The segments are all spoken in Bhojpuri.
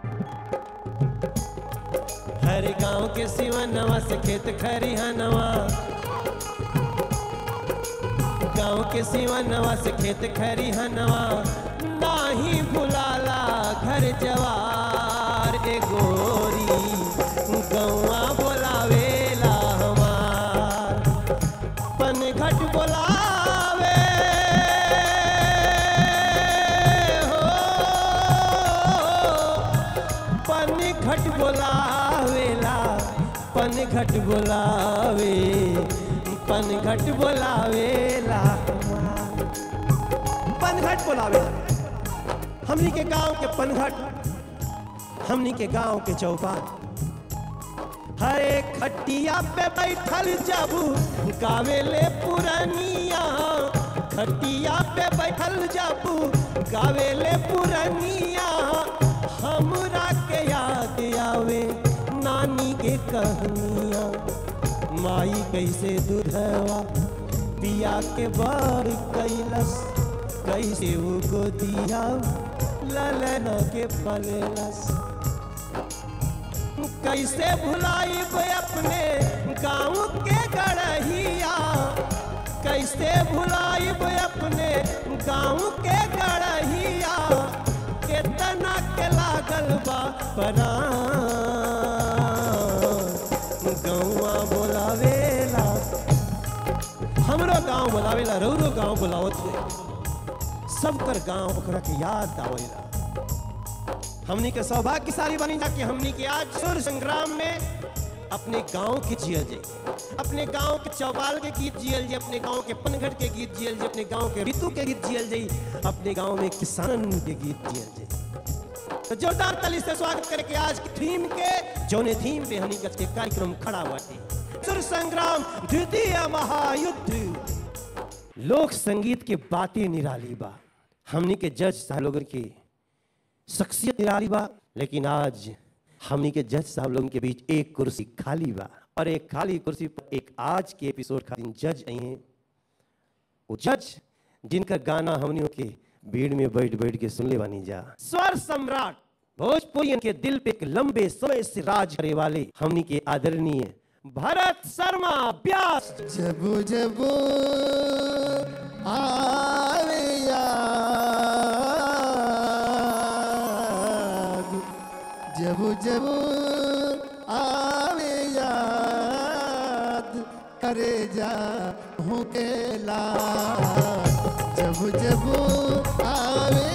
हर गांव के सिवनवा से खेत खरिहनवा गांव के सिवनवा से खेत खरिहनवा नाही भुलाला घर जवार ए गोरी गौआ बोलावेला हमार पनघट बोलावे हो पनघट बोलावेला पनघट बोलावे पनघट बोलावेला पनघट बोलावेला हमनी के गांव के पनघट हमनी के गांव के चौपाट हरे खटिया पे बैठल जाबू गावेले पुरनिया खटिया पे बैठल जाबू गावेले पुरनिया हमरा के याद आवे नानी के कहनिया माई कैसे दूधवा पिया के बार कैलस कैसे वो गोदिया ललन के पलेलस कैसे भुलाई अपने गाँव के गढ़िया कैसे भुलाई अपने गाँव के गढ़िया केतना के लागल बा परान गौआ बोलावेला हमरो गांव बोलावेला रौरो गांव बोलावत हुए सबकर गांव ओकरा के याद आवेला हमनी के सौभाग्यशाली बनी जाके हमनी के आज सुर संग्राम में अपने गांव के जियल जे अपने गांव के चौपाल के गीत जियल जे अपने गांव के पनघट के गीत जियल जे अपने गांव के ऋतु के गीत जियल जे अपने गांव में किसान के गीत जियल जे तो जोरदार ताली से स्वागत करके आज की थीम के जोने थीम पे हमनी के कार्यक्रम खड़ा बाटे सुर संग्राम द्वितीय महायुद्ध लोक संगीत के बातें निराली बा हमनी के जज साहब लोगन की शख्सियत निराली बा लेकिन आज हमनी के जज साहब लोगन के बीच एक कुर्सी खाली बा और एक खाली कुर्सी पर एक आज के एपिसोड खातिर जज आई हैं वो जज जिनका गाना हमनियों के भीड़ में बैठ बैठ के सुन ले बानी जा स्वर सम्राट भोजपुरियन के दिल पे एक लंबे समय से राज करे वाले हमनी के आदरणीय भरत शर्मा व्यास जब जब आवे याद जब जब आवे याद करे जा हूँ के लाड जब जब आवे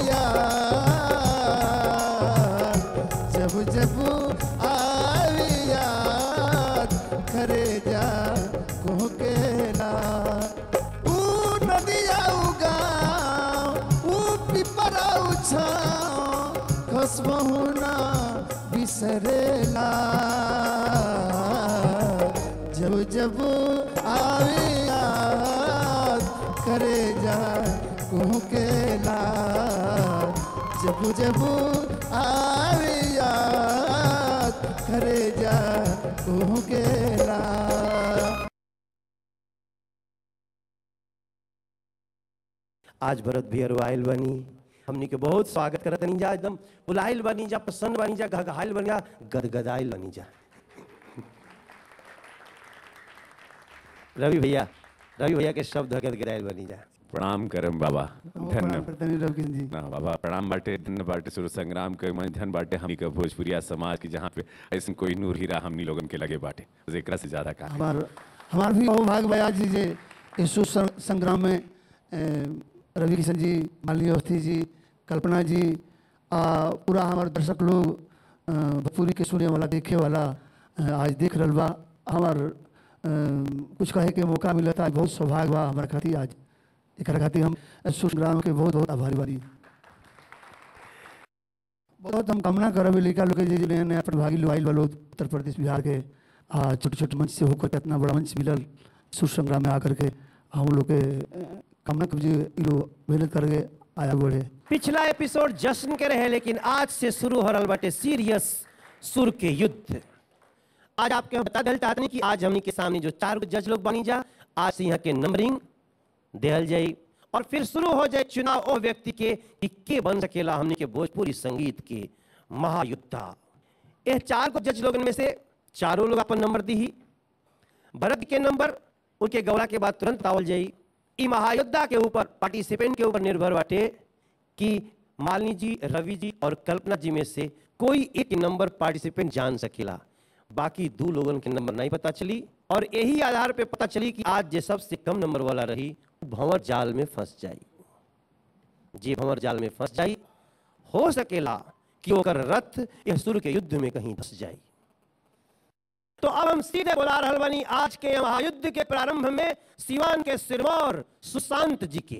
याद जब जब आवे याद करे जा को के लाड ऊ नदिया ऊ गाँव ऊ पिपरा ऊ छाँव कसबहु ना बिसरेला जब जब आवे याद करे जा कुहकेला जब जब आवे याद करे जा कुहकेला आज भरत भी अरुआइल बनी हमनी के बहुत स्वागत करत बनी जा एकदम बुलाइल बनी जा प्रसन्न बनी जा घघाइल बनी जा गदगदाइल बनी जा रवि भैया रवि भैया के शब्द गदगदाइल बनी जा प्रणाम करम बाबा धन्य प्रणाम रवकिन जी ना बाबा प्रणाम बाटे धन्य बाटे सुर संग्राम के मन धन बाटे हमनी के भोजपुरिया समाज की जहाँ पे ऐसे कोई नूर हीरा हमनी लोगन के लगे बाटे एकरा से ज्यादा का हमार हमार भी भाग बया जी जे यीशु सं- संग्राम में ए, रवि किशन जी मालिनी अवस्थी जी कल्पना जी आ पूरा हमारे दर्शक लोग अ, भोजपुरी के सुने वाला देखे वाला अ, आज देख रहल बा हमार अ, कुछ कहे के मौका मिलता बहुत सौभाग्य बा हमारे खातिर आज एक खातिर हम यीशु संग्राम के बहुत बहुत आभारी बानी बहुत हम कामना करब लड़का लोग के जे नया नया प्रतिभागी लोग आइल बा लोग उत्तर प्रदेश बिहार के आ छोटे छोटे मंच से होकर के इतना बड़ा मंच मिलल सुर संग्राम में आकर के हम लोग के अ, कामना कर जे इ लोग मेहनत करके आया बढ़े पिछला एपिसोड जश्न के रहे लेकिन आज से शुरू हो रहा बाटे सीरियस सुर के युद्ध आज आपके हम बता दिल चाहते हैं कि आज हमनी के सामने जो चार गो जज लोग बनी जा आज से यहाँ के नंबरिंग दिहल जाई और फिर शुरू हो जाए चुनाव ओ व्यक्ति के कि के बन सकेला हमनी के भोजपुरी संगीत के महायुद्धा यह चार को जज लोगन में से चारों लोग अपन नंबर दी ही भरत के नंबर उनके गौरा के बाद तुरंत बतावल जाई ई महायोद्धा के ऊपर पार्टिसिपेंट के ऊपर निर्भर बाटे कि मालिनी जी रवि जी और कल्पना जी में से कोई एक नंबर पार्टिसिपेंट जान सकेला बाकी दो लोगन के नंबर नहीं पता चली और यही आधार पे पता चली कि आज जे सबसे कम नंबर वाला रही वो भंवर जाल में फंस जाई जे भंवर जाल में फंस जाई हो सकेला कि ओकर रथ यह सुर के युद्ध में कहीं धस जाई तो अब हम सीधे बुला रहल बानी आज के महायुद्ध के प्रारंभ में सिवान के सिरमौर सुशांत जी के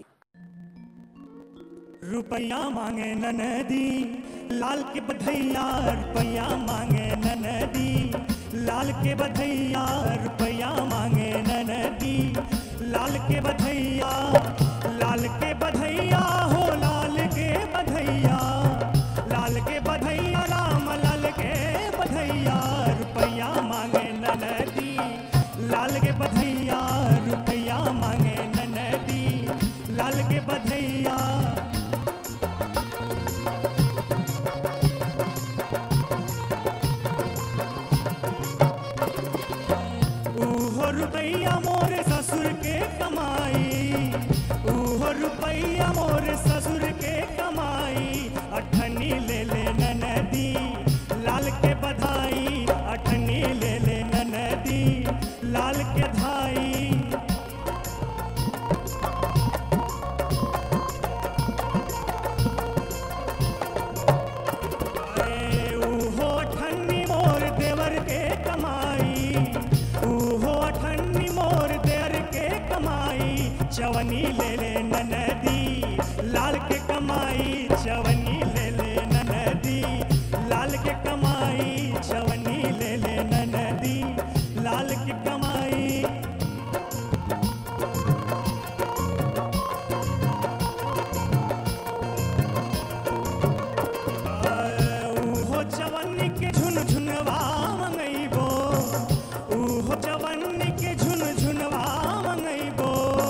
रुपया मांगे ननदी लाल के बधैया रुपया मांगे ननदी लाल के बधैया रुपया मांगे ननदी लाल के बधैया लाल के बधैया हो लाल के बधैया लाल के बधैया राम लाल के बधैया रुपया मांगे ननदी लाल के बधैया रुपया मांगे ननदी लाल के बधैया ऊहो रुपैया मोरे ससुर के कमाई ऊहो रुपैया मोरे ससुर के कमाई अठनी ले ले ननदी लाल के बधाई अठनी ले ले ननदी लाल के धाई ए, ऊहो अठन्नी मोर देवर के कमाई ऊहो अठन्नी मोर देवर के कमाई चवनी ले ले ननदी लाल के कमाई चवनी ले ले ननदी लाल के कमाई चवनी ले ले ननदी लाल के कमाई ऊहो जवनी के झुन झुनवा मंगैबो ऊहो जवनी के झुन झुनवा मंगैबो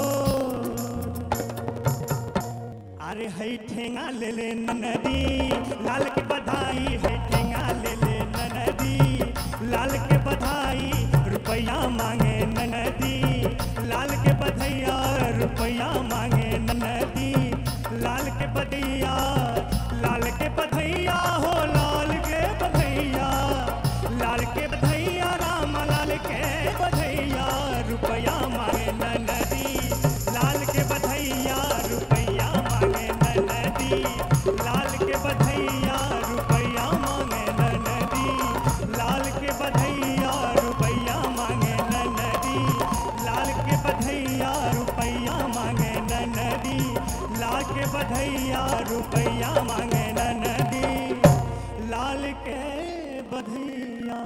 अरे है ठेंगा ले ले ननदी लाल के बधाई है ठेंगा ले ले ननदी लाल के बधाई रुपया मांगे ननदी लाल के बधैया रुपया मांगे ननदी लाल के बधैया लाल के बधैया हो लाल के बधैया लाल के बधैया राम लाल के बधैया रुपया मांगे ननदी लाल के बधैया रुपया मांगे ननदी लाल के बधैया रुपया मांगे ननदी लाल के बधैया रुपया मांगे ननदी लाल के बधैया रुपया मांगे ननदी लाल के बधैया रुपया मांगे ननदी लाल के बधैया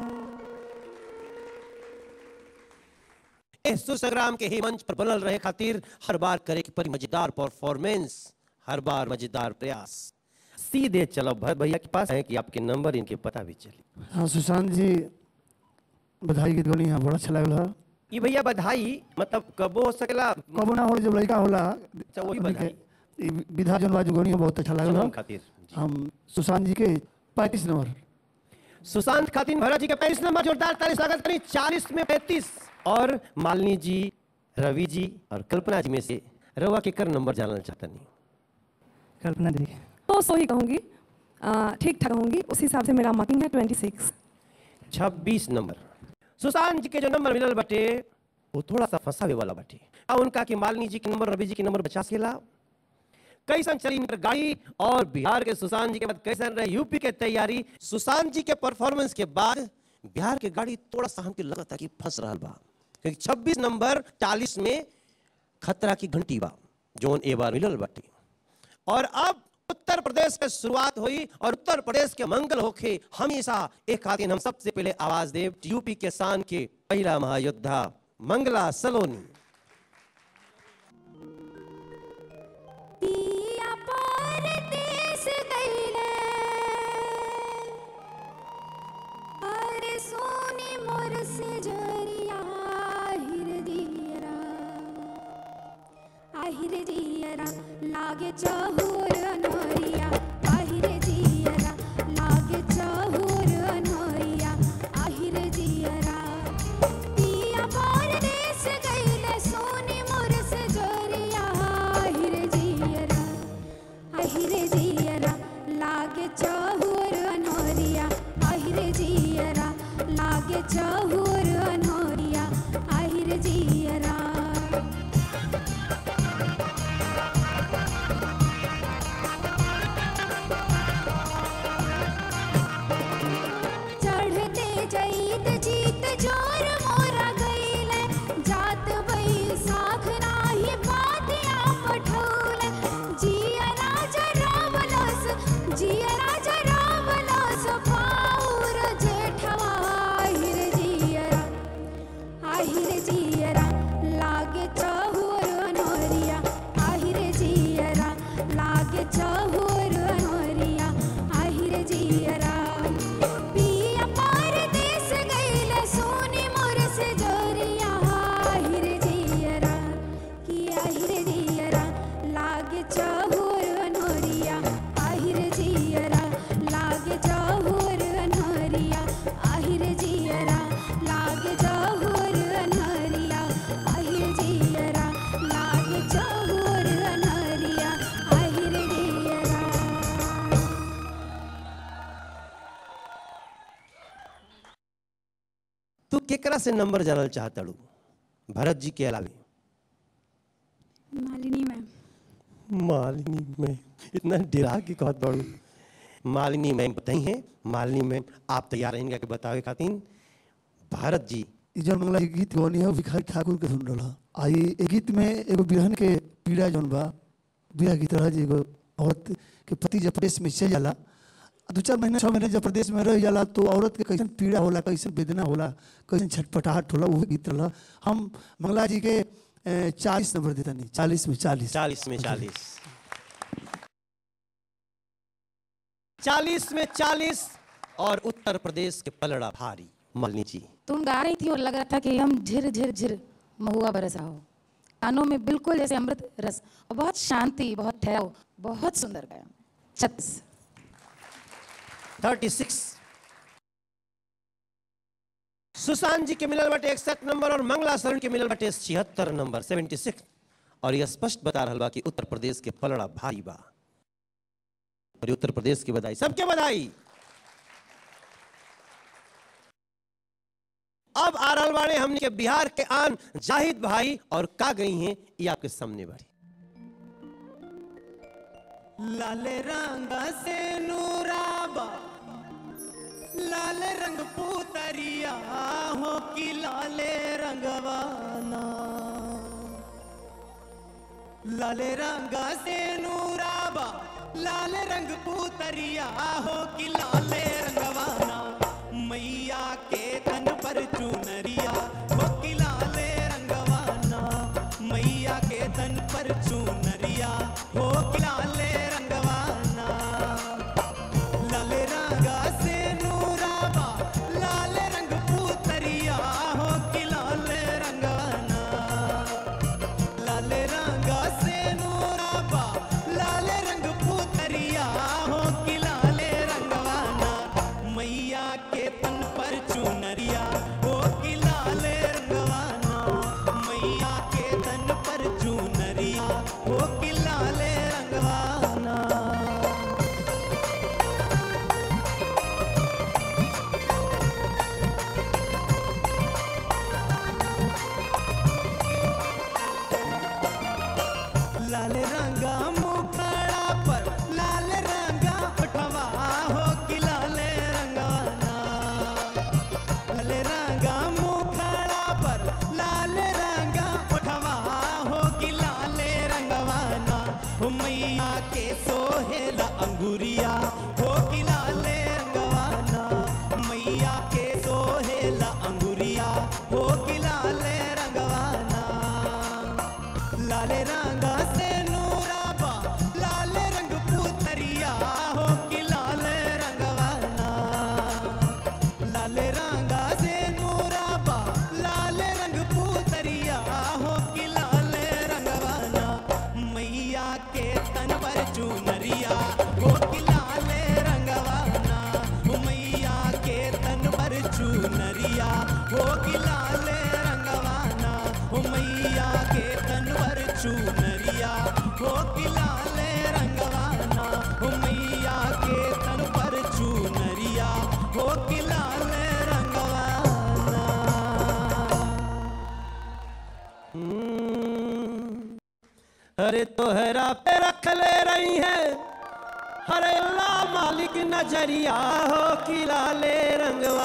इस सुसंग्राम के ही मंच पर बनल रहे खातिर हर बार करे की परी मजेदार परफॉर्मेंस हर बार मजेदार प्रयास सीधे चलो भर भैया के पास है कि आपके नंबर इनके पता भी चली हाँ सुशांत जी बधाई गीत गौनी हाँ बड़ा अच्छा लगल है ये भैया बधाई मतलब कबो हो सकेला कबो ना हो जब लड़का होला अच्छा, वही हमनी के बधाई। ई विधा जौन बाजू गौनी बहुत अच्छा लगल जन्म है खातिर जी। हम सुशांत जी के पैंतीस नंबर सुशांत खातिन भरत जी के पैंतीस नंबर जोरदार ताली स्वागत करें चालीस में पैंतीस और मालिनी जी रवि जी और कल्पना जी में से रवा के कर नंबर जानना चाहता नहीं कल्पना दी तो सो ही कहूँगी आ, ठीक ठाक कहूँगी उस हिसाब से मेरा मार्किंग है ट्वेंटी सिक्स छब्बीस नंबर सुशांत जी के जो नंबर मिलल बटे वो थोड़ा सा फंसावे वाला बटे अब उनका कि मालिनी जी के नंबर रवि जी के नंबर बचा सकेला कैसन चली इनकर गाड़ी और बिहार के सुशांत जी के बाद कैसन रहे यूपी के तैयारी सुशांत जी के परफॉर्मेंस के बाद बिहार के गाड़ी थोड़ा सा हमके लगता कि फंस रहा बा क्योंकि 26 नंबर 40 में खतरा की घंटी बा जोन ए बार मिलल बाटे और अब उत्तर प्रदेश के शुरुआत हुई और उत्तर प्रदेश के मंगल होखे हमेशा एक खातिन हम सबसे पहले आवाज देव यूपी के शान के पहला महायोद्धा मंगला सलोनी पिया परदेस गइले अरे सोने मोर से जरिया आहिर दियरा आहिर दियरा लागे चहुर नरिया आहिर दियरा लागे चाहोर अनहरिया आहिर जियरा लागे चाहोर अनहरिया आहिर जियरा लागे चाहोर अनहरिया आहिर जियरा लागे चाहोर अनहरिया आहिर जियरा तू केकरा से नंबर जानल चाहतड़ू भरत जी के अलावे मालिनी मैम मालिनी मैम इतना डरा के कहत बड़ू मालिनी मैम बताई हैं मालिनी मैम आप तैयार रहेंगे कि बतावे खातिर भारत जी ई जौन मंगला जी गीत गौनी है भिखारी ठाकुर के सुन रहा आ ई ए गीत में एगो बिरहन के पीड़ा जौन बा बिरह गीत रहा जी एगो औरत के पति जब प्रदेश में चल जाला आ दू चार महीना छः महीने जब प्रदेश में रह जाला तो औरत के कैसन पीड़ा होला कैसन वेदना होला कैसन छटपटाहट होला वो गीत रहा हम मंगला जी के चालीस नंबर देता नहीं चालीस में चालीस चालीस में चालीस चालीस में चालीस और उत्तर प्रदेश के पलड़ा भारी मालिनी जी तुम गा रही थी और लग रहा था कि हम झिर झिर झिर महुआ बरसा हो कानों में बिल्कुल जैसे अमृत रस और बहुत शांति बहुत ठहराव बहुत सुंदर गाया छत्तीस थर्टी सिक्स सुशांत जी के मिलल बटे इकसठ नंबर और मंगला शरण के मिलल बटे छिहत्तर नंबर सेवेंटी सिक्स और यह स्पष्ट बता रहा बा कि उत्तर प्रदेश के पलड़ा भारी बा और ये उत्तर प्रदेश की बधाई सबके बधाई अब आ रहल बाड़े हमने के बिहार के आन जाहिद भाई और का गई हैं ये आपके सामने बाड़ी लाल रंग से नूराबा लाल रंग पूतरिया हो कि लाले रंगवाना लाल रंग से नूराबा लाल रंग पूतरिया हो कि लाले रंगवाना मैया के तन पर चुनरिया हो कि लाले रंगवाना मैया के तन पर चुनरिया हो कि लाले रंगवाना लाल रंग से नूराबा लाल रंग पूतरिया हो कि लाल रंगवाना लाल रंग से नूराबा लाल रंग पूतरिया हो कि लाल रंगवाना मैया के तन पर चुनरिया हो कि लाल रंगवाना मैया के तन पर चुनरिया हो कि लाल रंगवाना लाल रंगा मुखड़ा पर लाल रंगा पठवा हो कि लाल रंगाना लाल रंगा मुखड़ा पर लाल रंगा पठवा हो कि लाल रंगवाना हो मैया के सोहेला अंगुरिया हो कि लाल रंगवाना मैया के सोहेला अंगुरिया हो कि लाल रंगवाना लाल रंग से नूराबा लाल रंग पुतरिया हो कि लाल रंगवाना लाल रंग से नूराबा लाल रंग पुतरिया हो कि लाल रंगवाना मैया के तन पर चुनरिया हो कि लाल रंगवाना मैया के तन पर चुनरिया हो कि लाल रंगवाना मैया के तन पर चुनरिया हो कि लाल रंगवाना मैया के तन पर चुनरिया हो कि लाल रंगवाना हम्म, अरे तोहरा पे रख ले रही है अरे अल्लाह मालिक नजरिया हो कि लाले रंगवा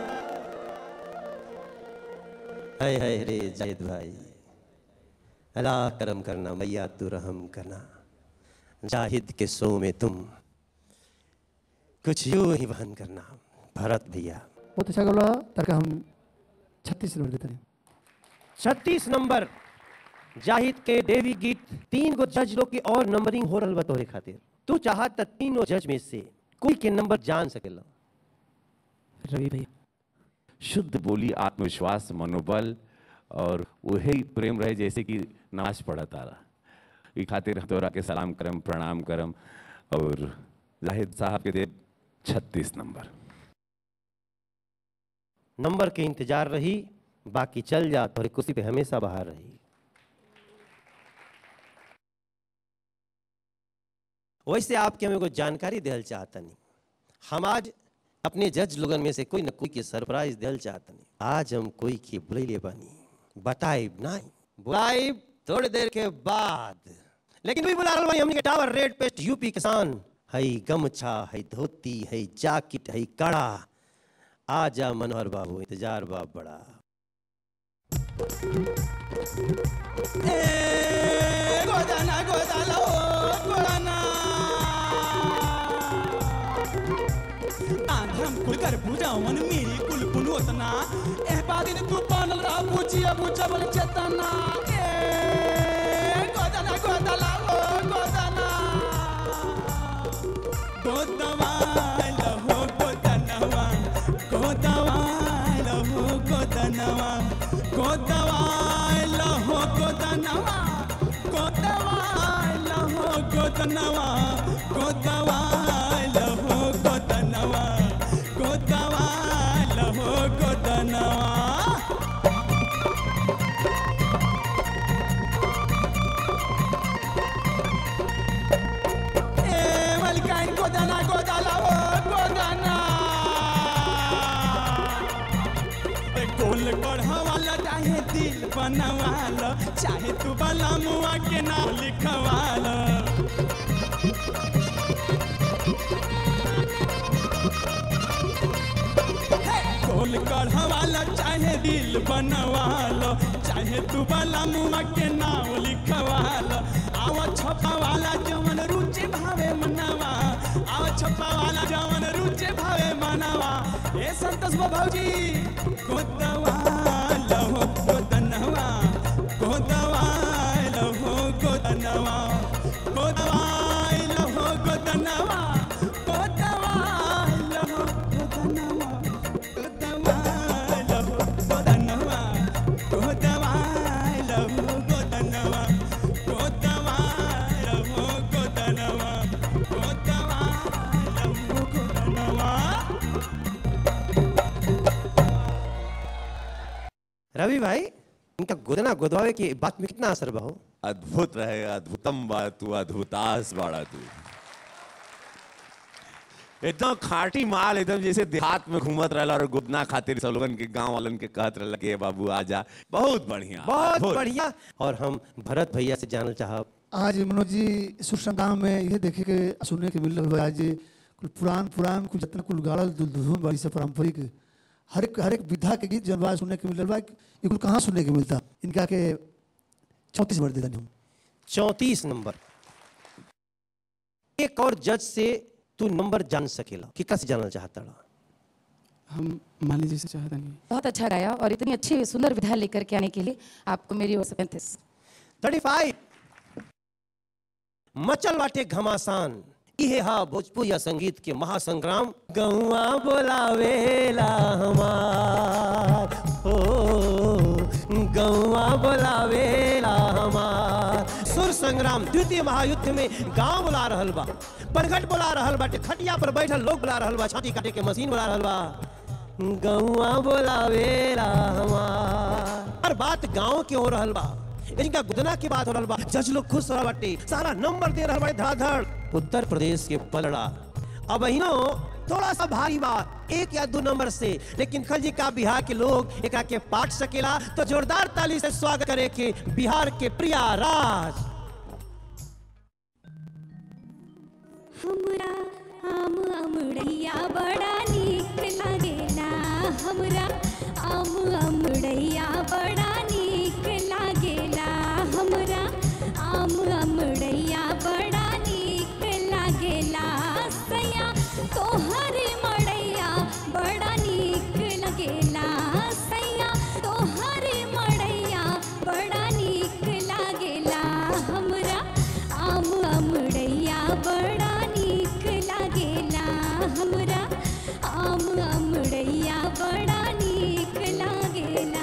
है है रे जाहिद भाई अल्लाह करम करना मैया तू रहम करना जाहिद के सो में तुम कुछ यूं ही बहन करना भरत भैया बहुत अच्छा गला ताकि हम छत्तीस नंबर देते हैं छत्तीस नंबर जाहिद के देवी गीत तीन गो जज लोग की और नंबरिंग हो रहा बतौरे खातिर तू चाहत त तीनों जज में से कोई के नंबर जान सकेला रवि भैया शुद्ध बोली आत्मविश्वास मनोबल और वही प्रेम रहे जैसे कि नाच पड़ा तारा ई खातिर तोरा के सलाम करम प्रणाम करम और जाहिद साहब के दे छत्तीस नंबर नंबर के इंतजार रही बाकी चल जा तोहरी कुर्सी पे हमेशा बाहर रही वैसे आपके हम एगो जानकारी देहल चाहतनी हम आज अपने जज लोगन में से कोई न कोई के सरप्राइज देहल चाहतनी आज हम कोई के बुलैले बानी बताइब नहीं बुलाइब थोड़ी देर के बाद लेकिन भी बुला रहल बानी हमनी के टावर रेड पेस्ट यूपी किसान हई गमछा हई धोती हई जैकेट हई कड़ा आजा मनोहर बाबू इंतजार बाप बड़ा गोदाना गोदाना ओ गोदाना आंध्रम कुल कर पूजावन मेरी कुल पुनोतना ए बादिन तू पानल रा पूछिया पूछबल चेतना ए गोदाना गोदाना ओ गोदाना गोदवा लहो गोदनवा गोदवा लहो गोदनवा गोदवा लहो गोदनवा गोदवा लहो गोदनवा गोदवा लहो गोदनवा गोदवा लहो गोदनवा ए मलकाइन गोदाना गोदाला ओ गोदाना ए गोल गढ़वाला चाहे दिल बनवाला चाहे तू बला मुआ के नाम लिखवाला गोल गढ़वाला चाहे दिल बनवालो चाहे तू बला मुआ के नाम लिखवालो आवा छपा वाला जवन रुचि भावे मनवा आवा छपा वाला जवन रुचि भावे मनवा ए संतोष भौजी गोदवा लहो गोदनवा गोदवा लहो गोदनवा गोदवा लहो गोदनवा गोदवा लहो गोदनवा गोदवा लहो गोदनवा गोदवा लहो गोदनवा गोदवा लहो गोदनवा गोदवा लहो गोदनवा रवि भाई इनका गोदना गोदवावे की बात में कितना असर बहो अद्भुत रहे अद्भुतम बा तू अद्भुतास बाड़ा तू एकदम खाटी माल एकदम जैसे देहात में घूमत रहला और गुदना खातिर सब लोगन के गांव वालन के कहत रहला कि "ए बाबू आजा बहुत बढ़िया बहुत अद्भुत। बढ़िया और हम भरत भैया से जानना चाहब आज मनोज जी सुर संग्राम में ये देखे के सुनने के मिल रहा है आज कुल पुरान पुरान कुल जितना कुल गाड़ल धुन धुन वाली से पारंपरिक हर एक हर एक विधा के गीत जन सुनने के मिल रहा है ये कुल कहाँ सुनने के मिलता इनका के चौंतीस वर्ष देता हम चौंतीस नंबर एक और जज से तू नंबर जान सकेला कि कैसे जानना चाहता रहा हम माली जी से चाहता नहीं बहुत अच्छा गाया और इतनी अच्छी सुंदर विधा लेकर के आने के लिए आपको मेरी ओर से पैंतीस थर्टी फाइव मचल बाटे घमासान इहे हा भोजपुरिया संगीत के महासंग्राम गौआ बोलावेला हमार हो गौआ बोलावेला हमार सुर संग्राम द्वितीय महायुद्ध में गांव बुला रहल बा परगट बुला रहल बाटे खटिया पर बैठल लोग बुला रहल बा छाती काटे के मशीन बुला रहल बा गौआ बोलावेला हमार हर बात गांव के हो रहल बा इनका गुदना की बात हो रहल बा जज लोग खुश रहा बाटे सारा नंबर दे रहल बाटे धड़ाधड़ उत्तर प्रदेश के पलड़ा अब इनो थोड़ा सा भारी बा एक या दो नंबर से लेकिन खलजी का बिहार के लोग एकरा के पाट सकेला तो जोरदार ताली से स्वागत करे के बिहार के प्रिया राज हमरा आम अमड़ैया बड़ा नीक लागेला हमरा आम अमड़ैया बड़ा नीक लागेला हमरा आम अमड़ैया बड़ा नीक लागेला सैया तोहर मड़ैया बड़ा नीक लागेला सैया तोहर मड़ैया बड़ा नीक लागेला हमरा आम अमड़ैया बड़ा नीक लागेला हमरा आम अमड़ैया बड़ा नीक लागेला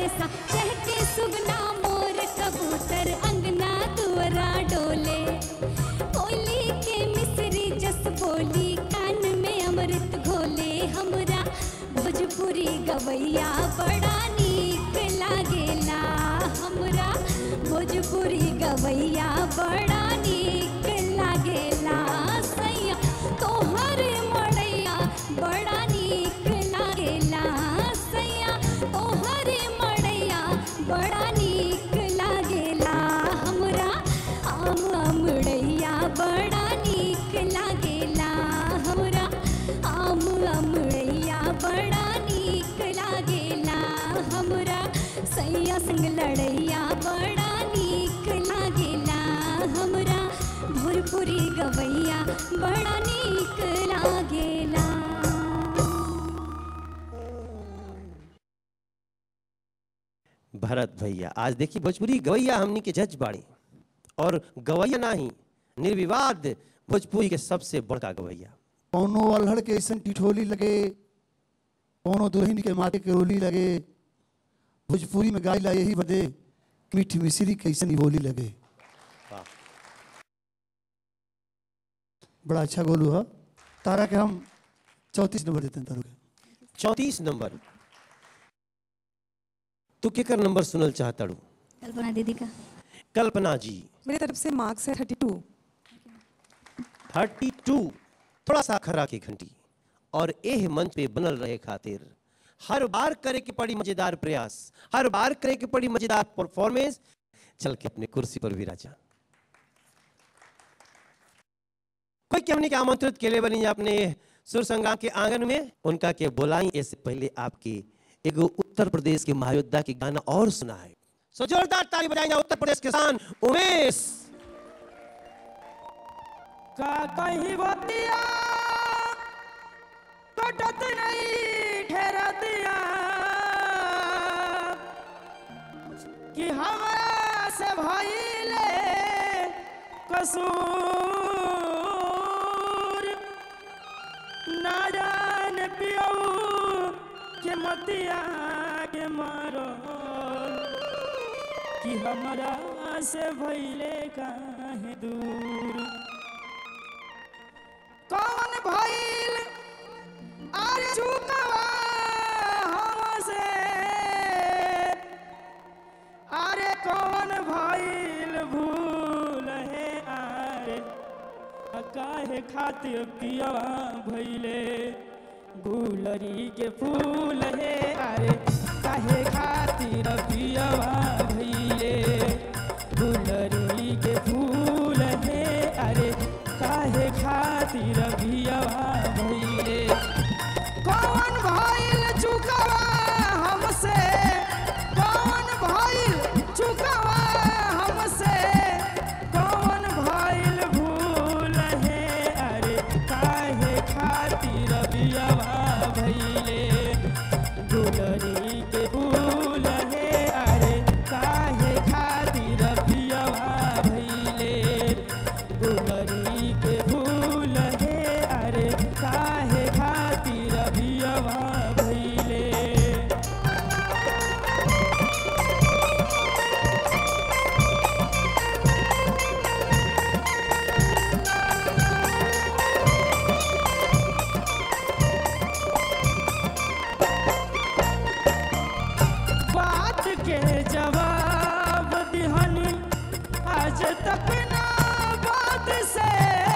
बरसा चहके सुगना मोर कबूतर अंगना दुअरा डोले होली के मिसरी जस बोली कान में अमृत घोले हमरा भोजपुरी गवैया बड़ा नीक लागेला हमरा भोजपुरी गवैया बड़ा नीक लागेला सैया तोहर मड़ैया बड़ा नीक लागेला सैया तोहर मड़ैया बड़ा नीक लागेला हमरा आम अमड़ैया बड़ा नीक लागेला हमरा आम अमड़ैया बड़ा नीक लागेला हमरा सैया संग लड़ैया बड़ा नीक लागेला हमरा भोजपुरी गवैया बड़ा नीक लागेला भरत भैया आज देखिए भोजपुरी गवैया हमनी के जज बाड़ी और गवैया नहीं निर्विवाद भोजपुरी के सबसे बड़का गवैया कौनो अल्हड़ के ऐसन टिठोली लगे कौनो दुल्हन के माथे के रोली लगे भोजपुरी में गाइला यही बदे मीठ मिश्री कैसन ही बोली लगे वाह। बड़ा अच्छा गोलू है तारा के हम चौंतीस नंबर देते हैं तारू के चौंतीस नंबर तू केकर नंबर सुनल चाहताड़ू कल्पना दीदी का कल्पना जी मेरी तरफ से मार्क्स है थर्टी टू थर्टी टू थोड़ा सा खरा की घंटी और एह मंच पे बनल रहे खातिर हर बार करे के पड़ी मजेदार प्रयास हर बार करे के पड़ी मजेदार परफॉर्मेंस चल के अपने कुर्सी पर विराजा कोई क्या हमने के आमंत्रित के लिए बनी अपने सुर संग्राम के आंगन में उनका के बोलाई इससे पहले आपके एगो उत्तर प्रदेश के महायोद्धा के गाना और सुना है सो जोरदार ताली बजाएंगे उत्तर प्रदेश किसान उमेश का कहीं बतिया कटत नहीं ठहरतिया कि हमरा से भइले कसूर ना जान पियऊ के मतिया के मारो कि हमरा से भइले काहे दूर कौन भइल अरे चुकवा हमसे अरे कौन भइल भूल है अरे काहे खातिर पियवा भइले गुलरी के फूल है अरे काहे खातिर पियवा भइले गुलरी के फूल है अरे काहे खातिर पियवा भइले कौन भइल चुकवा हमसे कौन भइल चुकवा हमसे कौन भइल भूल है अरे काहे खातिर बियावा भइले गुलरी के फूल है अरे काहे खातिर बियावा भइले गुलरी के फूल है अरे काहे खातिर बियावा भइले बात के जवाब दिहनी आज तक ना बात से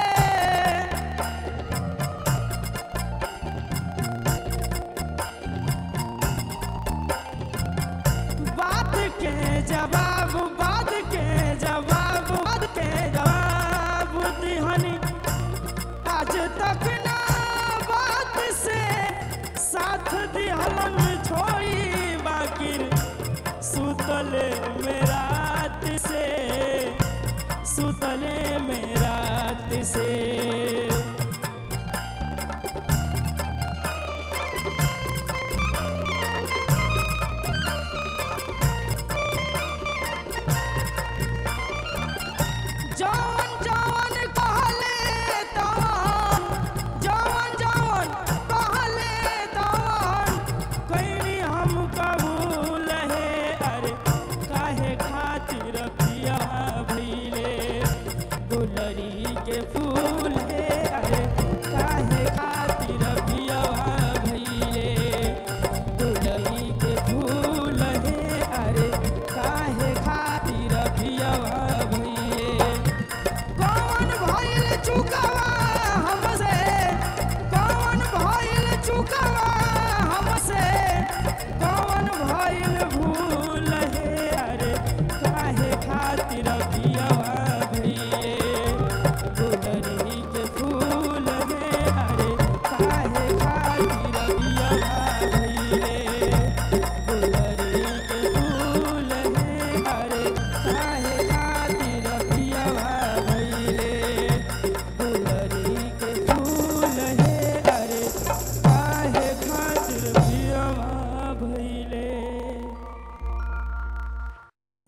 बात के जवाब बात के जवाब बात के जवाब दिहनी आज तक ना बात से साथ दिहलन छोड़ी बाकी सुतले में रात से सुतले में रात से जौन जौन कहले तवन जौन जौन कहले तवन कइनी हम कबूल है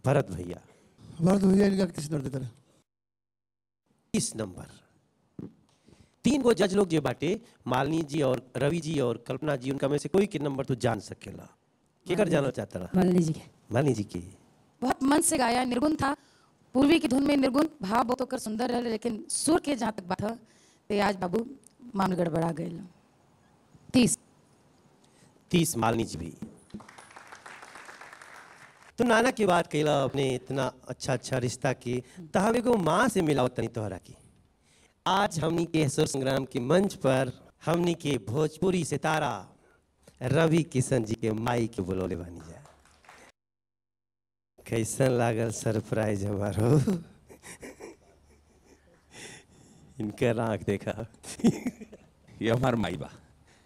भरत भैया भरत भैया इनका किस नंबर देता तीस नंबर तीन गो जज लोग जे बाटे मालिनी जी और रवि जी और कल्पना जी उनका में से कोई के नंबर तो जान सकेला केकर जाना चाहता रहा मान लीजिए मालिनी जी के बहुत मन से गाया निर्गुण था पूर्वी की धुन में निर्गुण भाव बहुत होकर सुंदर है लेकिन सुर के जहाँ तक बात है तो आज बाबू मान गड़बड़ा गए तीस तीस मालिनी जी भी तो नाना की बात कैला अपने इतना अच्छा अच्छा रिश्ता की तो हम एगो माँ से मिलाओ तनी तोहरा की आज हमनी के सुर संग्राम के मंच पर हमनी के भोजपुरी सितारा रवि किशन जी के माई के बुलौले बानी जा कैसन लागल सरप्राइज हमारो इनकर आंख देखा ये हमार माई बा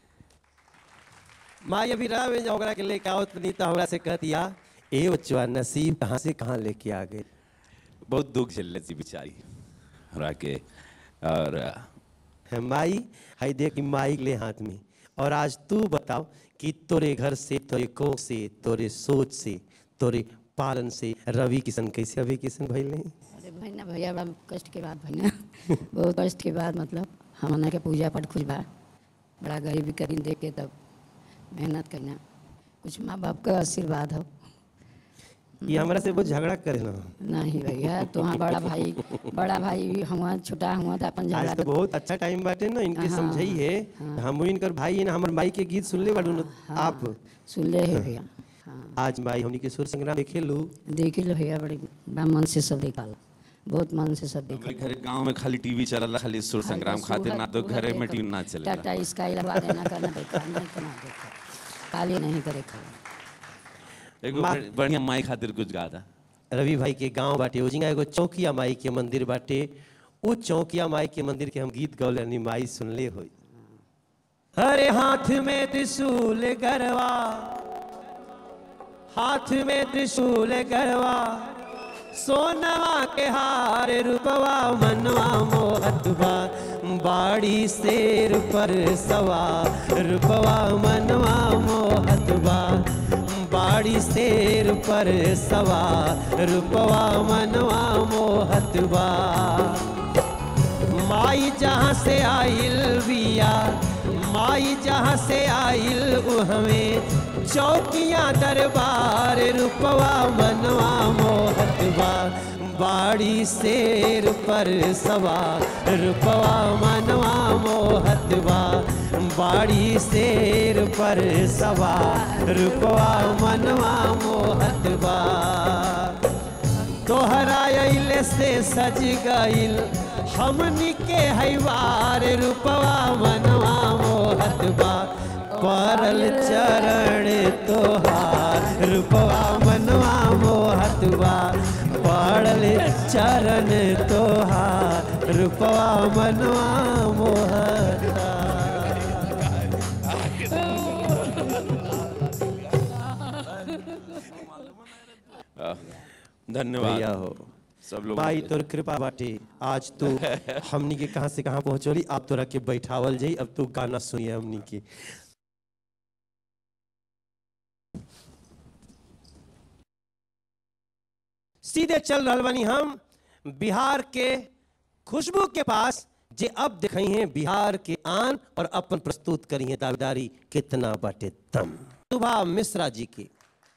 माई अभी रहा में ओकरा के लेके आओ नहीं तो हमरा से कहतिया ए बच्चा नसीब कहाँ से कहाँ लेके आ गए बहुत दुख झेलले थी बेचारी हमरा के और है माई हाई देख माई ले हाथ में और आज तू बताओ कि तोरे घर से तोरे कोख से तोरे सोच से तोरे पालन से रवि किशन कैसे रवि किशन भइल नहीं अरे भैया भैया बड़ा कष्ट के बाद भैया बहुत कष्ट के बाद मतलब हमने के पूजा पाठ खुश बा बड़ा गरीबी करीन देख के तब मेहनत करना कुछ माँ बाप का आशीर्वाद हो ये हमरा से बहुत झगड़ा करे ना नहीं भैया तुम्हारा बड़ा भाई बड़ा भाई भी हुआ छोटा हुआ तो अपन झगड़ा आज तो तो बहुत अच्छा टाइम बाटे ना इनके हाँ, समझाई है हम इनकर भाई है ना हमर माई के गीत सुनले बाड़ू ना आप सुन ले है भैया हाँ आज माई हमनी के सुर संग्राम देखे लू देख लो भैया बड़ी बड़ा मन से सब देखा लो बहुत मन से सब देखा हमारे घर गांव में खाली टीवी चलला खाली सुर संग्राम खातिर ना तो घरे में टीवी ना चलेला टाटा स्काई लगा देना करना देखा नहीं करना देखा काली नहीं करे खाली एगो माँ- बड़- बढ़िया माई खातिर कुछ गा था रवि भाई के गांव बाटे ओजिंगा एगो चौकिया माई के मंदिर बाटे वो चौकिया माई के मंदिर के हम गीत गौले यानी माई सुनले होई हरे हाथ में त्रिशूल गरवा हाथ में त्रिशूल गरवा सोनवा के हार रूपवा मनवा मोहतवा बाड़ी शेर पर सवा रूपवा मनवा मोहतवा बाड़ी शेर पर सवा रूपवा मनवा मोहतवा माई जहाँ से आइल बिया माई जहाँ से आइल उ हमें चौकिया दरबार रूपवा मनवा मोहतवा बाड़ी शेर पर सवा रूपवा मनवा मोहतवा बाड़ी शेर पर सवा रूपवा मनवा मोहतवा तोहरा अइले से सज गइल हमनी के हैवार रूपवा मनवा मोहतबा परल चरण तोहार रूपवा मनवा मोहतबा पड़ल चरण तोहार रूपवा मनवा मोहतबा आ, धन्यवाद भैया हो सब लोग भाई तोर कृपा बाटे आज तू हमनी के कहां से कहां पहुंचोली अब तोरा के बैठावल जाई अब तू गाना सुनिए हमनी के सीधे चल रहल बानी हम बिहार के खुशबू के पास जे अब दिखाई हैं बिहार के आन और अपन प्रस्तुत करी हैं दावेदारी कितना बाटे तम सुभा मिश्रा जी की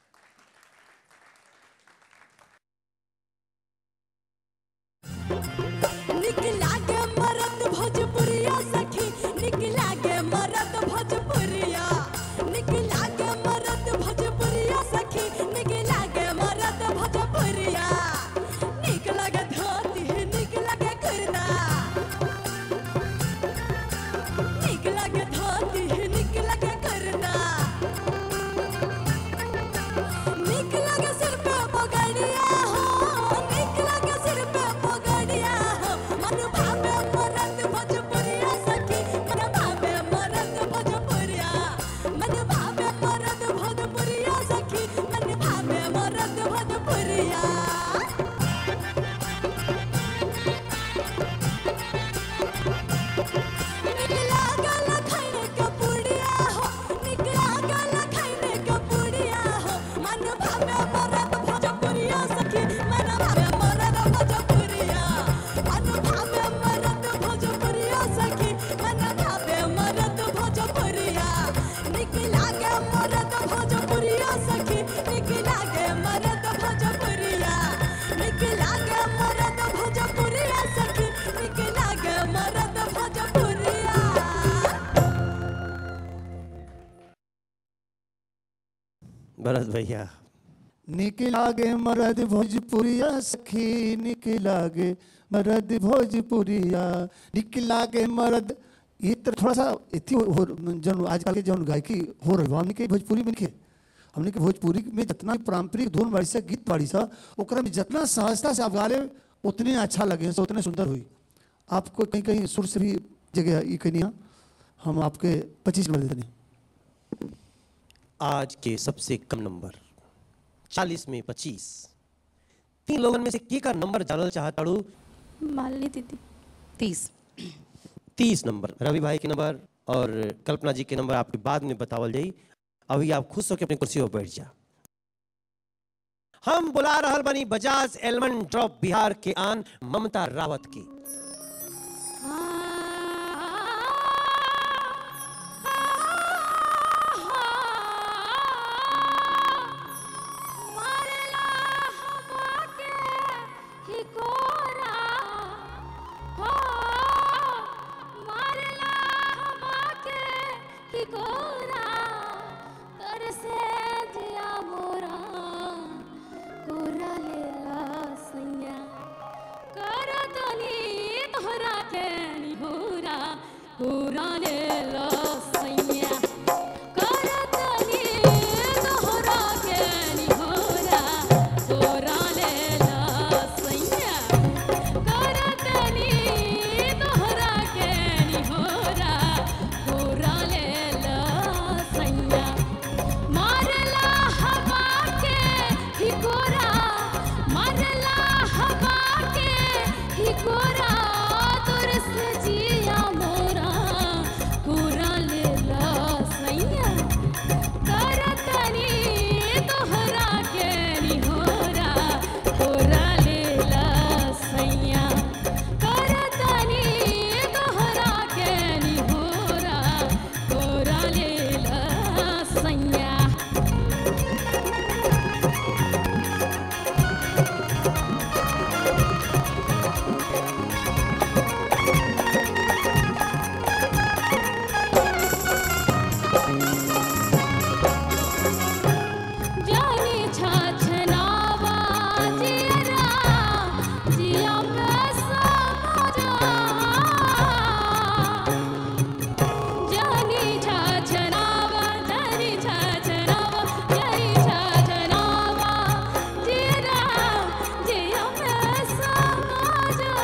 निकला के मरद भोजपुरिया सखी निकला के मरद भोजपुरिया निकला के मरद भोजपुरिया सखी निकला के मरद भोजपुरिया निक लगे धोती निक लगे कुर्ता निक लगे धोती निक लगे कुर्ता निक लगे सिर पे पगड़िया हो निक लगे सिर पे पगड़िया हो मन भावे मरद भोजपुरिया सखी मन भावे मरद भोजपुरिया मन भावे मरद भोजपुरिया सखी मन भावे मरद भोजपुरिया निकला गला खैर के पुड़िया हो निकला गला खैर के पुड़िया हो मन भावे मरद भोजपुरिया सखी भोजपुरिया सखी निकला गे मरद भोजपुरिया निकला गे मरद भोजपुरिया सखी निकला गे मरद भोजपुरिया भरत भैया निकला गे मरद भोजपुरिया सखी निकला गे मरद भोजपुरिया निकला गे मरद ये तो थोड़ा सा इतनी हो, हो जन आजकल के जौन गायकी हो रही हमने के भोजपुरी में के हमने के भोजपुरी में जितना भी पारंपरिक धुन बाड़ी सा गीत बाड़ी सा ओकरा में जितना सहजता से आप गा ले उतने अच्छा लगे से उतने सुंदर हुई आपको कहीं कहीं सुर से भी जगह ये कहीं हम आपके पच्चीस नंबर देते नहीं आज के सबसे कम नंबर चालीस में पच्चीस तीन लोगन में से के का नंबर जानल चाहताड़ू मालिनी दीदी तीस तीस नंबर रवि भाई के नंबर और कल्पना जी के नंबर आपके बाद में बतावल जाई अभी आप खुश होकर अपनी कुर्सी पर बैठ जा हम बुला रहल बनी बजाज एलमन ड्रॉप बिहार के आन ममता रावत की पूरा ले लो सैया करतनी तोहरा के निहोरा तोरा ले लो सैया करतनी तोहरा के निहोरा तोरा ले लो सैया मारला हवा के हिकोरा मारला हवा के हिकोरा तोर से जिया मोरा पूरा ले लो सैया करतनी तोहरा के निहोरा पूरा ले लो सैया करतनी तोहरा के निहोरा पूरा ले लो सैया जानी छाछनावा जियरा जिया पैसा मजा जानी छाछनावा जानी छाछनावा जानी छाछनावा जियरा जिया पैसा मजा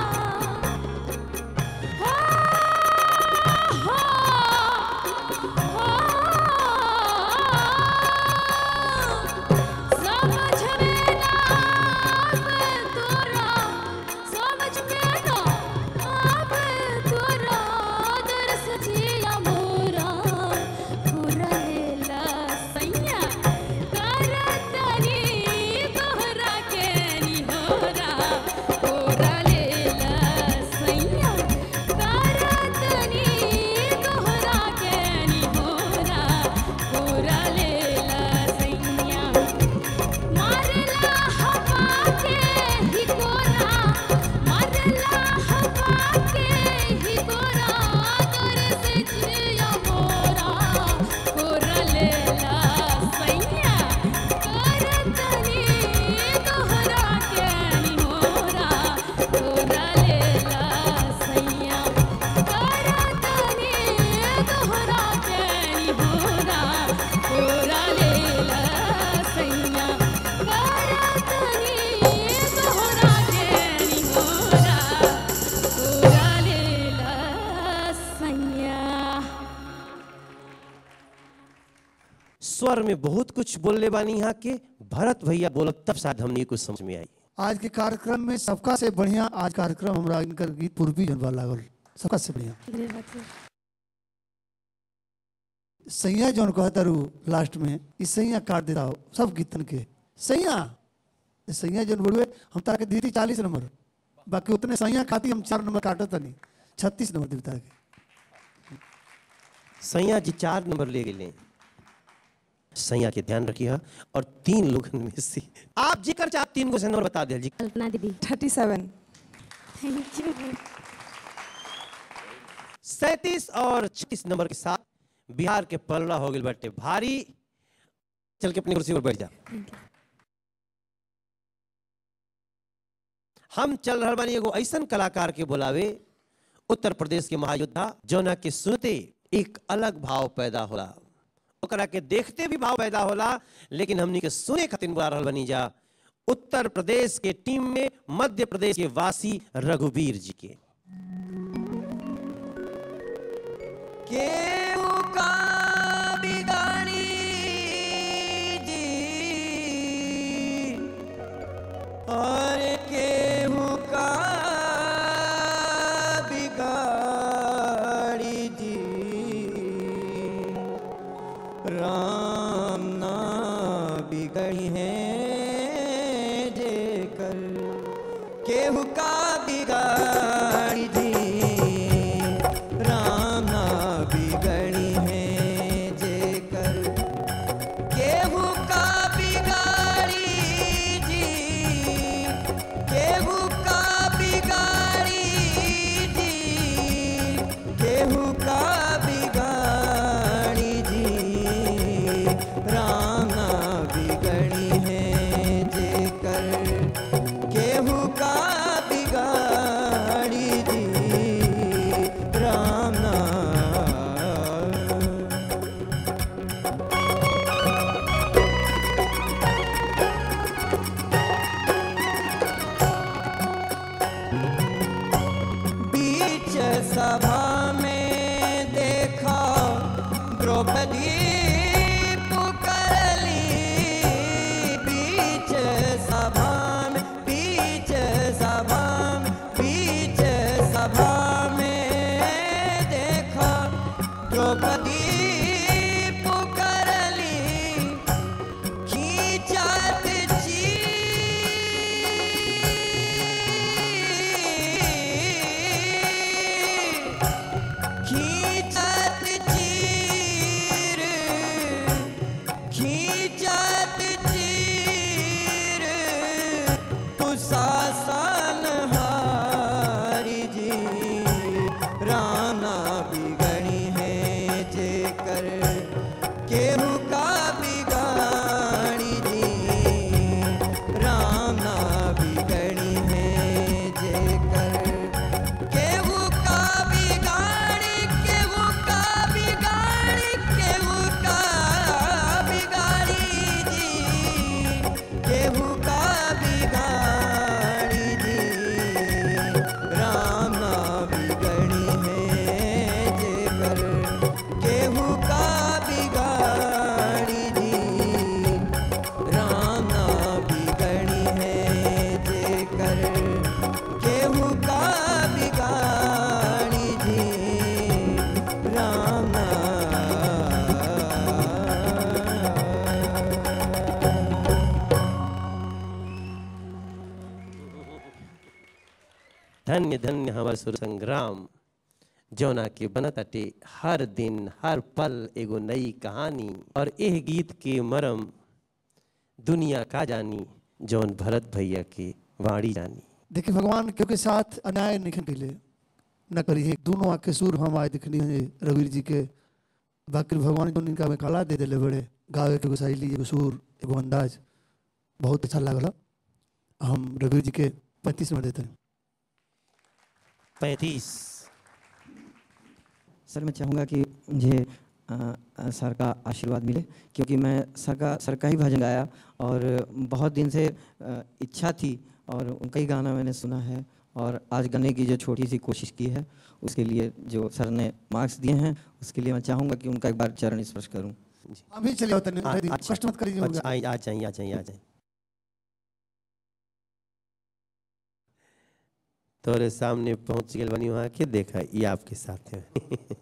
समझ में ना आवे तोरा समझ में ना आवे तोरा दर्स जिया मोरा पूरा लेला सैया करतनी तोहरा के निहोरा पूरा लेला सैया करतनी तोहरा के निहोरा पूरा लेला सैया मारला हवा के हिकोरा मारला हवा के हिकोरा तोर से जिया मोरा पूरा लेला सैया करतनी तोहरा के निहोरा पूरा लेला सैया करतनी तोहरा के निहोरा पूरा लेला सैया करतनी तोहरा के निहोरा पूरा लेला सैया स्वर में बहुत कुछ बोलने वाली यहाँ के भरत भैया बोलब तब शायद हमने कुछ समझ में आई आज के कार्यक्रम में सबका से बढ़िया आज कार्यक्रम हमरा इनकर गीत पूर्वी जनवा लागल सबका से बढ़िया सैया जौन कहता रू लास्ट में ई सैया काट देता हो सब गीतन के सैया ई सैया जौन बोलवे हम तारा के दीदी चालीस नंबर बाकी उतने सैया खाती हम चार नंबर काटत नहीं छत्तीस नंबर देवता के सैया जी चार नंबर ले गए सैया के ध्यान रखिए और तीन लोगन में से आप जेकर चाहे तीन गो से नंबर बता दिया जी कल्पना दीदी थर्टी सेवन थैंक यू सैतीस और छत्तीस नंबर के साथ बिहार के पलड़ा हो गए बटे भारी चल के अपनी कुर्सी पर बैठ जा हम चल रहा बानी एगो ऐसन कलाकार के बुलावे उत्तर प्रदेश के महायोद्धा जौना के सुनते एक अलग भाव पैदा होला ओकरा के देखते भी भाव पैदा होला लेकिन हमनी के सुने खातिर बुला रहल बनी जा उत्तर प्रदेश के टीम में मध्य प्रदेश के वासी रघुवीर जी के केहू का बिगाड़ी जी और केहू का बिगाड़ी जी राम ना बिगड़ी है जेकर केहू का बिगाड़ी जी राम ना बिगड़ी है जेकर केहू का बिगाड़ी जी केहू का बिगाड़ी जी केहू का बिगाड़ी जी राम ना बिगड़ी है जेकर केहू का बिगाड़ी जी राम ना बीच सभा में देखा द्रौपदी पुकारली बीच सभा में बीच सभा में बीच सभा में देखा द्रौपदी पुकारली खींचत खींचत चीर खींचत चीर कुशासन हारी जी राना बिगड़ी है जेकर केहू का बिगाड़ी जी राना बिगड़ी है जेकर केहू का बिगाड़ी केहू का बिगाड़ी केहू का बिगाड़ी जी केहू का बिगाड़ी जी राम ना बिगड़ी है जेकर केहू का बिगाड़ी जी राम ना बिगड़ी है जेकर केहू का बिगाड़ी जी राम ना धन्य धन्य हमार सुर संग्राम जौना के बनत अटे हर दिन हर पल एगो नई कहानी और एह गीत के मरम दुनिया का जानी जौन भरत भैया के वाणी जानी देखिए भगवान क्योंकि साथ अन्याय नहीं कैले न करिए दोनों आँख के सूर हम आए दिखनी है रविर जी के बाकी भगवान जो इनका में कला दे दिले बड़े गावे के एगो शैली एगो सूर एगो अंदाज बहुत अच्छा लागल हम रविर जी के पैंतीस में देते हैं पैंतीस सर मैं चाहूँगा कि मुझे अ, अ, सर का आशीर्वाद मिले क्योंकि मैं सर का सर का ही भजन गाया और बहुत दिन से अ, इच्छा थी और उनका ही गाना मैंने सुना है और आज गाने की जो छोटी सी कोशिश की है उसके लिए जो सर ने मार्क्स दिए हैं उसके लिए मैं चाहूँगा कि उनका एक बार चरण स्पर्श करूँ अभी चले होते आ- नहीं अच्छा, कष्ट मत करिए अच्छा, आ आ जाइए आ जाइए आ जाइए तोरे सामने पहुंच गए बनी वहाँ के देखा ये आपके साथ है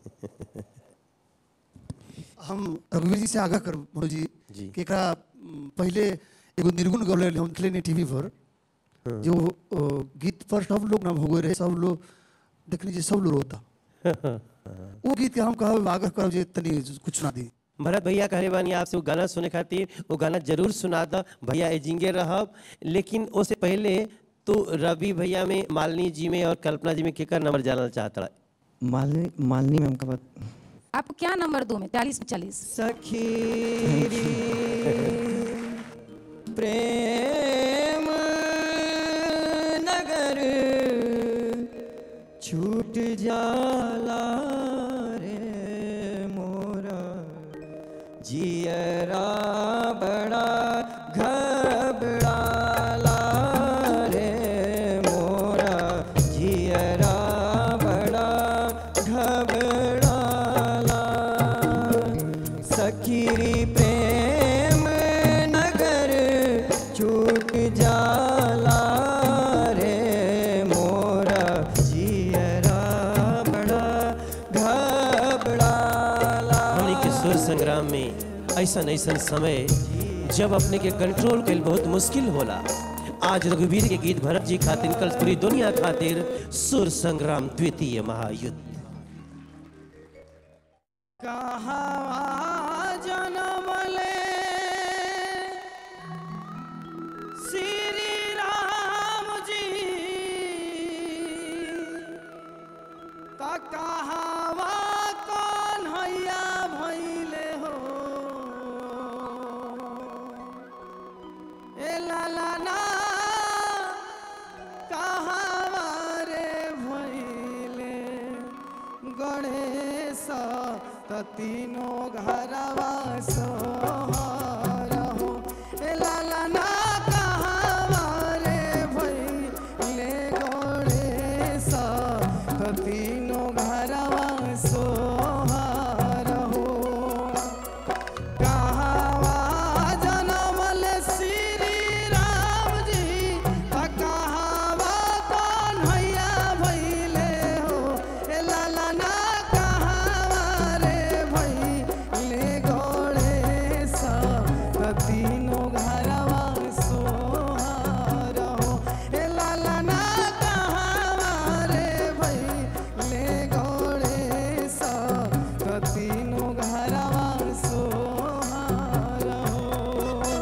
हम रघुवीर जी से आगाह कर मनोज जी जी। कि एकरा म, पहले एगो निर्गुण गौले हम देखले नहीं टीवी पर जो अ, गीत पर सब लोग ना भोगे रहे सब लोग देखने जी सब लोग रोता वो गीत के हम कहब आगाह करब जे तनी कुछ ना दी भरत भैया कहे बानी आपसे वो गाना सुने खातिर वो गाना जरूर सुना द भैया एजिंगे रहब लेकिन उससे पहले तू रवि भैया में मालिनी जी में और कल्पना जी में केकर नंबर जानना चाहता मालिनी मालिनी मैम का बात आपको क्या नंबर दूं मैं चालीस में चालीस सखीरी प्रेम नगर छूट जाला रे मोरा जियरा बड़ा घबड़ाला रे मोरा जियरा बड़ा घबड़ाला सखीरी प्रेम नगर छूट जाला रे मोरा जियरा बड़ा घबड़ाला हमने के सुर संग्राम में ऐसन ऐसन समय जब अपने के कंट्रोल कल बहुत मुश्किल होला आज रघुवीर के गीत भरत जी खातिर कल पूरी दुनिया खातिर सुर संग्राम द्वितीय महायुद्ध कहाँ जनमले श्री राम जी त कहावा कौन हैया भैले हो ए लाला ना कहावा रे भैले गणेश त तीनों घरवा सोहर हो ए लाला ना कहावा रे भैले गणेश त तीनों घरवा सोहर हो कहावा जनमल श्री राम जी त कहावा कौन हैया भैले हो ए लाला ना कहावा रे भैले गणेश त तीनों घरवा सोहार हो ए लाला ना कहावा रे भैले गणेश त तीनों घरवा सोहार हो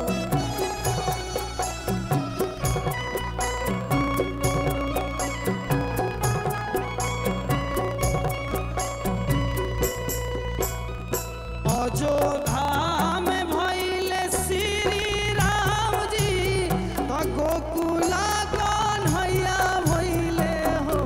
अयोध्या में भइले श्री राम जी त गोकुला कौन हैया भइले हो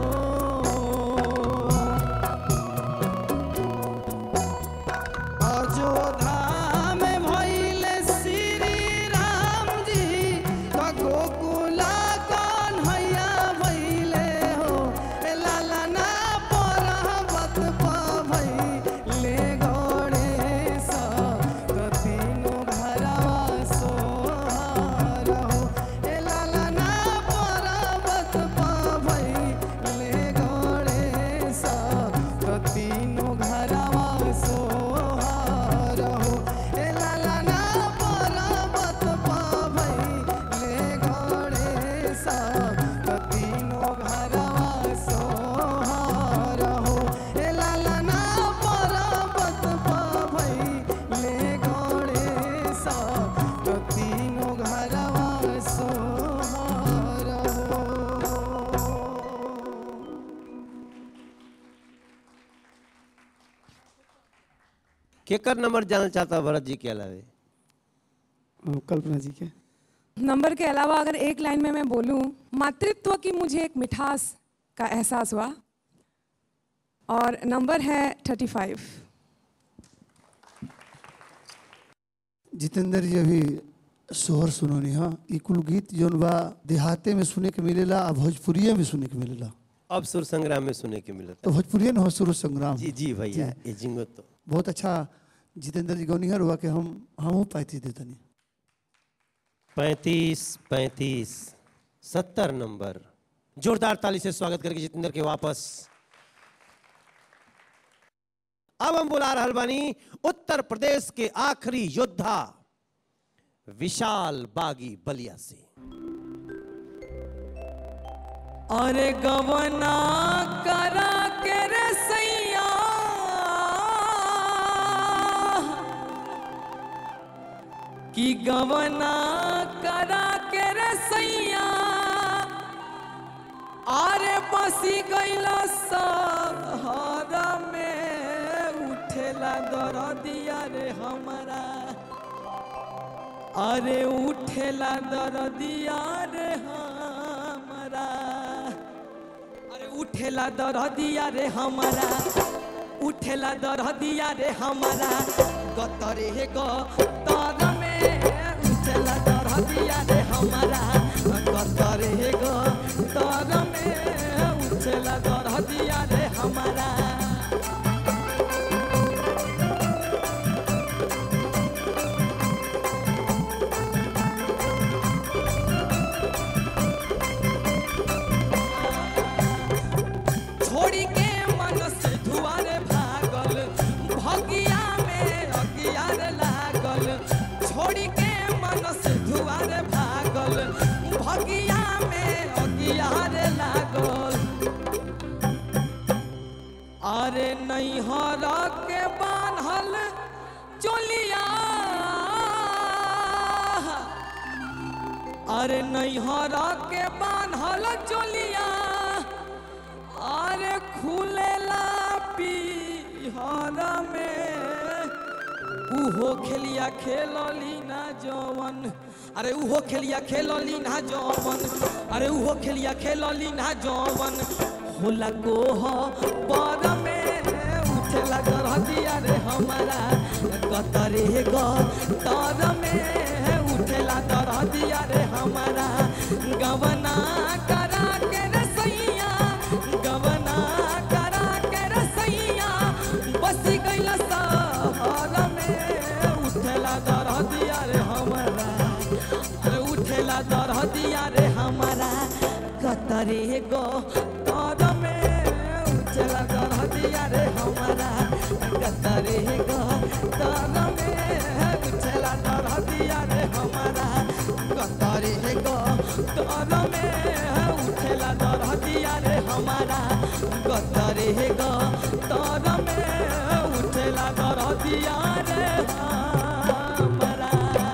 अयोध्या में भइले श्री राम जी त गोकुला कौन हैया भइले हो ए लाला ना परहबत प भइले गणेश त तीनों घरवा सोहार हो ए लाला ना परहबत प भइले गणेश त तीनों घरवा सोहार हो ए लाला ना परहबत प भइले गणेश त तीनों घरवा सोहार हो ए लाला ना परहबत प भइले गणेश त तीनों घरवा सोहार हो केकर नंबर जानना चाहता भरत जी के अलावे कल्पना जी के नंबर के अलावा अगर एक लाइन में मैं बोलूं मातृत्व की मुझे एक मिठास का एहसास हुआ और नंबर है थर्टी फाइव जितेंद्र जी अभी सोहर सुनोनी हाँ ई कुल गीत जौन बा देहाते में सुने के मिलेला आ भोजपुरिये में सुने के मिलेला अब सुर संग्राम में सुने के मिलता तो भोजपुरिये न हो सुर संग्राम जी जी भैया ये जिंगो तो बहुत अच्छा जितेंद्र जी गौनिहर हुआ कि हम हमहू पैंतीस देतनी पैंतीस पैंतीस सत्तर नंबर जोरदार ताली से स्वागत करके जितेंद्र के वापस अब हम बुला रहल बानी उत्तर प्रदेश के आखिरी योद्धा विशाल बागी बलिया से अरे गवना करा के रे सैया कि गवना करा के रे सैया अरे बसी गइल सहरा में उठेला दरदिया रे हमारा अरे उठेला दरदिया रे हमारा अरे उठेला दरदिया रे हमारा उठेला दरदिया रे हमारा गतरे ग तर में उठेला दरदिया रे हमारा गतरे ग तर में उठेला दरदिया रे हमारा छोड़ी के मन से धुआरे भागल भगिया में अगियार लागल छोड़ी के मन से धुआरे भागल भगिया में अगियार लागल अरे नैहर के बान्हल चोलिया अरे नैहर के बान्हल चोलिया अरे खुलेला पीहर में उहो खेलिया खेलली ना जवन अरे उहो खेलिया खेलली ना जवन अरे उहो खेलिया खेलली ना जवन होला गोह पर में उठेला गरदिया रे हमारा कतरे ग तर में उठेला दरदिया रे हमारा गवना करा के रे सैया गवना करा के रे सैया बस गइल सहर में उठेला दरदिया रे हमारा अरे उठेला दरदिया रे हमारा कतरे गो तर में उठेला दरदिया रे हमारा कतरे गो तर में उठेला दरदिया रे हमारा कतरे गो तर में उठेला दरदिया रे हमारा कतरे गो तर में उठेला दरदिया रे हमारा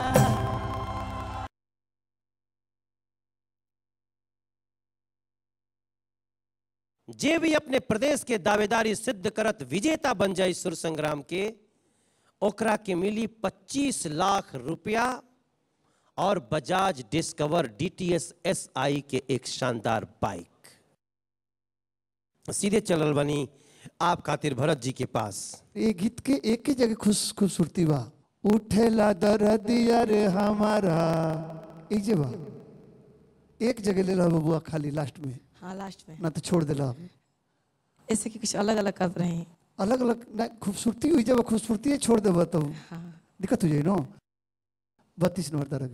जे भी अपने प्रदेश के दावेदारी सिद्ध करत विजेता बन जाए सुर संग्राम के ओकरा के मिली 25 लाख रुपया और बजाज डिस्कवर डीटीएस एसआई के एक शानदार बाइक सीधे चलल बनी आप खातिर भरत जी के पास ये गीत के एक ही जगह खुश खूबसूरती बा उठेला दरदिया रे हमारा ई जे बा एक जगह ले ला बबुआ खाली लास्ट में हाँ लास्ट में ना तो छोड़ देला ऐसे कि कुछ अलग अलग कर रहे हैं अलग अलग ना खूबसूरती हुई जब खूबसूरती है छोड़ देबा तो हाँ दिक्कत हो जाए नो बत्तीस नंबर दरग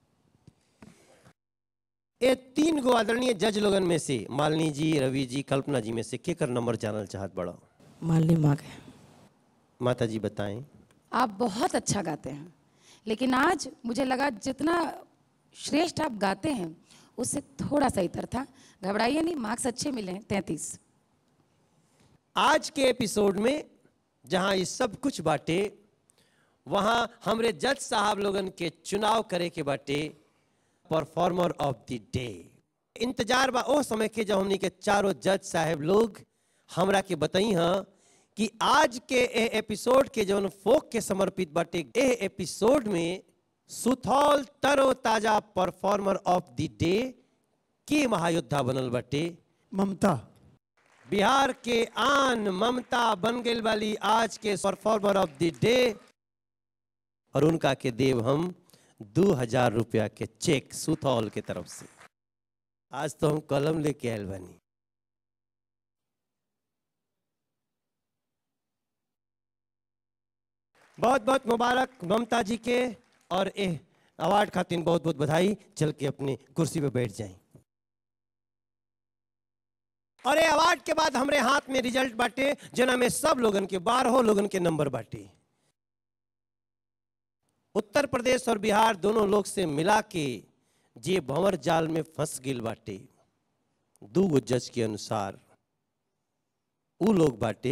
ये तीन गो आदरणीय जज लोगन में से मालिनी जी रवि जी कल्पना जी में से केकर नंबर जानल चाहत बड़ा मालनी माँ के माता जी बताएं आप बहुत अच्छा गाते हैं लेकिन आज मुझे लगा जितना श्रेष्ठ आप गाते हैं उससे थोड़ा सा इतर था घबराइए नहीं मार्क्स अच्छे मिले हैं तैंतीस आज के एपिसोड में जहां ये सब कुछ बाटे वहां हमरे जज साहब लोगन के चुनाव करे के बाटे परफॉर्मर ऑफ द डे इंतजार बा ओ समय के जब हमनी के चारों जज साहब लोग हमरा के बताई हाँ कि आज के ए एपिसोड के जौन फोक के समर्पित बाटे ए एपिसोड में सुथौल तरो ताजा परफॉर्मर ऑफ द डे के महायोद्धा बनल बाटे ममता बिहार के आन ममता बन गई वाली आज के परफॉर्मर ऑफ द डे और उनका के देव हम दो हजार रुपया के चेक सुथौल के तरफ से आज तो हम कलम लेके आयल बनी बहुत बहुत मुबारक ममता जी के और ए अवार्ड खातिर बहुत बहुत बधाई चल के अपनी कुर्सी पे बैठ जाएं और ये अवार्ड के बाद हमरे हाथ में रिजल्ट बाटे जना में सब लोगन के बारह लोगन के नंबर बाटे उत्तर प्रदेश और बिहार दोनों लोग से मिला के जे भंवर जाल में फंस गिल बाटे दू गो जज के अनुसार उ लोग बाटे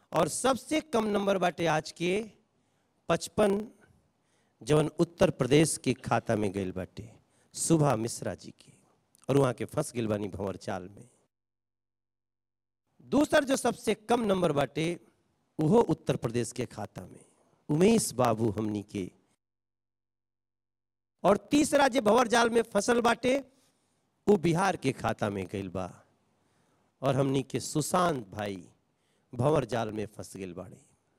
और सबसे कम नंबर बाटे आज के पचपन जवन उत्तर प्रदेश के खाता में गइल बाटे सुभा मिश्रा जी के और वहां के फंस गइल बानी भंवर चाल में दूसर जो सबसे कम नंबर बाटे वो उत्तर प्रदेश के खाता में उमेश बाबू हमनी के और तीसरा जो भंवर जाल में फसल बाटे वो बिहार के खाता में गइल बा और हमनी के सुशांत भाई भंवर जाल में फंस गइल बाड़े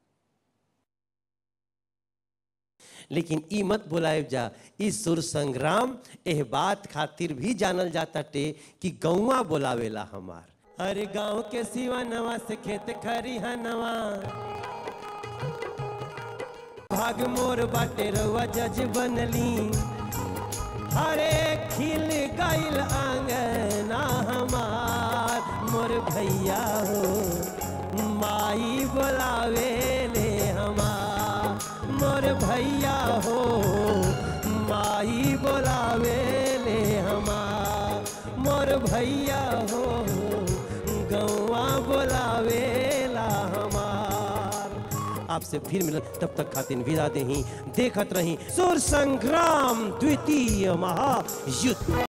लेकिन ई मत बुलाए जा ई सुर संग्राम एह बात खातिर भी जानल जाता टे कि गौवा बुलावेला हमार अरे गांव के सिवा नवा से खेत खरिहा नवा भाग मोर बाटे रवा जज बनली अरे खिल गइल आंगना हमार मोर भैया हो माई बोलावे ले हमार मोर भैया हो माई बोलावे ले हमार मोर भैया हो गौवा बोलावे ला हमार आपसे फिर मिलन तब तक खातिन विदा देही देखत रही सुर संग्राम द्वितीय महायुद्ध